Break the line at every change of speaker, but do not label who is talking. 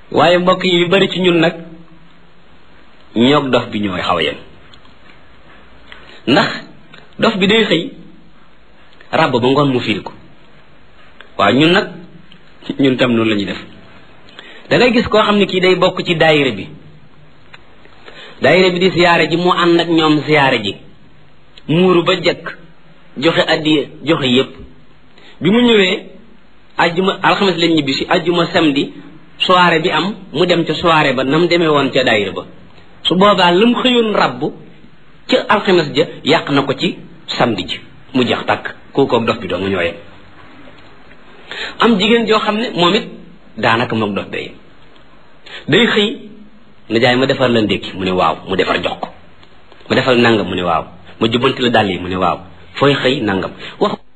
waaye mbokk yi yu bari ci ñun nag ñoog dof bi ñooy xaw a yem ndax dof bi day xëy ràbb ba ngoon mu fiir ko waaw ñun nag ñun tam noonu la ñuy def da ngay gis koo xam ne kii day bokk ci daayira bi daayira bi di siyaare ji mu ànd ak ñoom siyaare ji muuru ba jëkk joxe addiya joxe yépp bi mu ñëwee ajjuma alxames lañ ñibbi si ajjuma samedi soirée bi am mu dem ca soirée ba nam demee woon ca daayira ba su boobaa lu mu xëyoon rabbu ca alxames ja yàq na ko ci samedi ji mu jeex tàkk kooku ak dof bi doo nga ñooyee am jigéen joo xam ne moom it daanaka moog dof bee day xëy na jaay ma defar la ndékki mu ne waaw mu defar jox ko ma defal nangam mu ne waaw ma jubbanti la dàll yi mu ne waaw fooy xëy nangam wax